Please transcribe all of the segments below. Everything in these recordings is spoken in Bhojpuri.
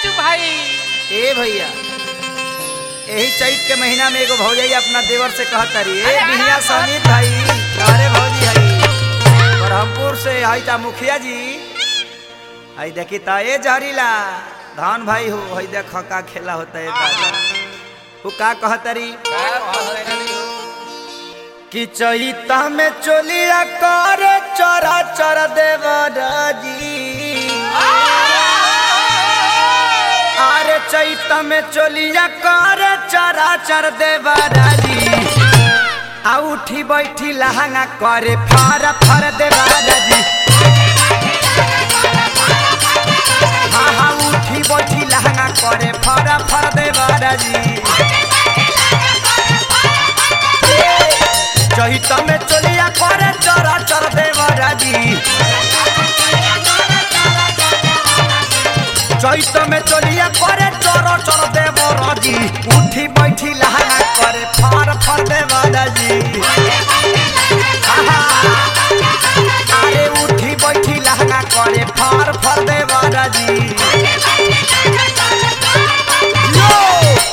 मंटू भाई ए भैया यही चैत के महीना में एगो भौजाई अपना देवर से कहत तारी ए अरे, बिहिया अरे, समीत भाई अरे भौजी हई ब्रह्मपुर से हई ता मुखिया जी हई देखी ता ए जहरीला धान भाई हो हई देख का खेला होता है दादा वो का कहत तारी कि चैता में चोलिया कर चरा चर देवर जी अरे चैत में चोलिया कर चरा चर देवराजी आ उठी बैठी लहंगा करे फर फर देवराजी हाँ हाँ उठी बैठी लहंगा करे फर फर देवराजी चैत में चोलिया करे चरा चर देवराजी चैत में चलिया करे चर चर देव राजी उठी बैठी लहंगा करे फर फर देव राजी आहा। अरे उठी बैठी लहंगा करे फर फर देव राजी यो!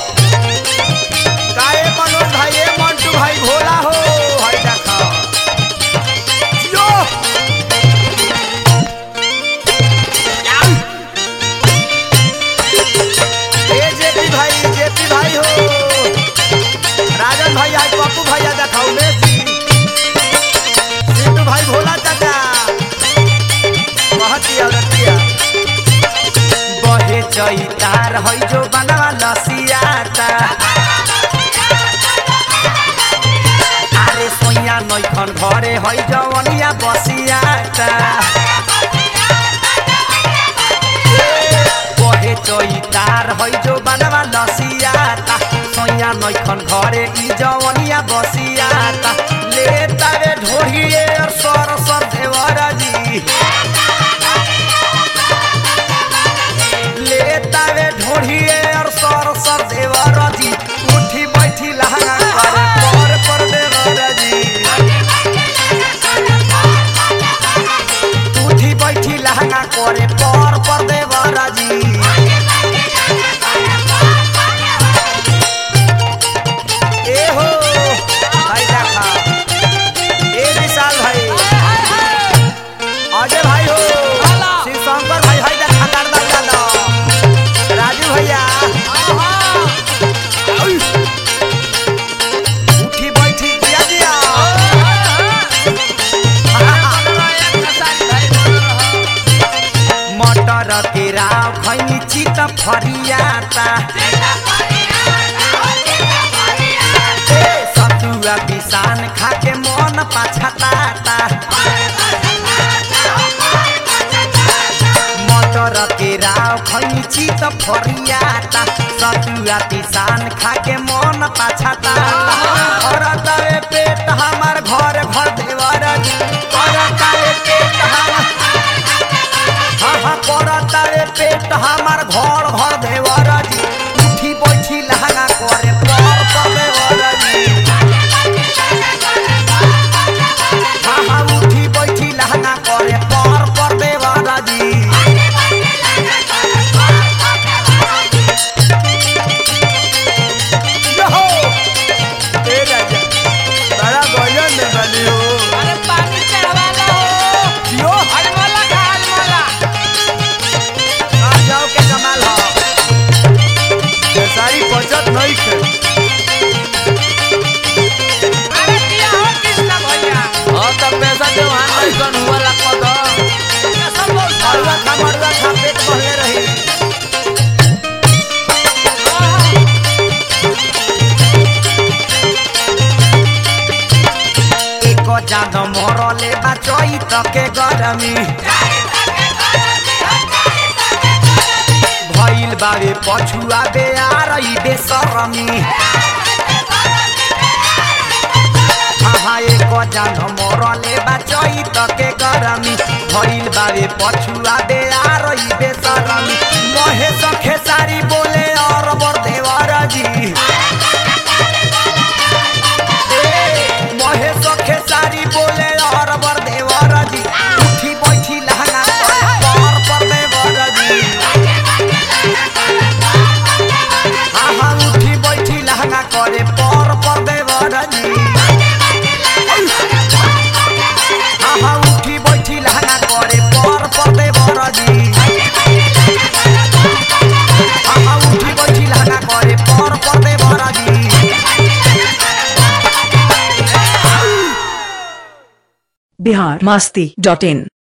काहे मनोज भाई ए मंटू भाई भोला हो हई देखा यो ए जेपी भाई जेपी भाई हो राजन भाई आज पप्पू भैया देखाओ मेसी सिद्धू भाई भोला चाचा बहुत ही औरतिया बहे चैतार हई जो बनवा लसियाता अरे सोइया नैखन घरे हई जवनिया बसियाता बहे चैतार है जो बनवा लसियाता सोया नैखन घरे ई जवनिया बसियाता ले तारे ढोढ़िए और सर सर देवर जी ले तारे ढोढ़िए और सर सर देवर जी उठी बैठी लहंगा करे पर पर देवर जी उठी बैठी लहंगा करे पर पर देवर जी ए हो भाई देखा ए विशाल भाई अजय भाई हो शिव शंकर भाई भाई देखा करदा दादा राजू भैया उई। उठी बैठी दिया दिया मटर के राव खैनी चित फरियाता ए सतुआ पिसान खाके मन पाछताता मटर के राव खैनी चित फरियाता सतुआ पिसान खाके मन पाछताता और तवे पेट हमार घर घर देवर और तवे पेट हमार हाँ हाँ पड़ता रे पेट हमार घर घर देवर जी उठी बैठी लहंगा करे पर पर देवर जी हाँ हाँ उठी बैठी लहंगा करे पर पर देवर जी यो! ए राजा, बड़ा गजब में बनी हो। अरे पानी चढ़वा लो जियो, हलमला खा हलमला आ जाओ के कमाल हो। ये सारी बचत नहीं खे अरे किया हो कृष्णा भैया हाँ तब पैसा देवान भाई कौन हुआ लगवा दो सब लोग मरुआ खा मरुआ खा पेट भरले रही एक जान मरले बा चैत के गरमी भइल बावे पछुआ बे आर ई बेसरमी हाँ एक जान मरले बा चैत के गरमी भइल बावे पछुआ बे आर ई बेसरमी महेश खेसारी बोले और बर देवर जी महेश खेसारी बोले और बर देवर जी उठी बैठी लहंगा पर पर देवर जी बिहार मास्ती डॉट इन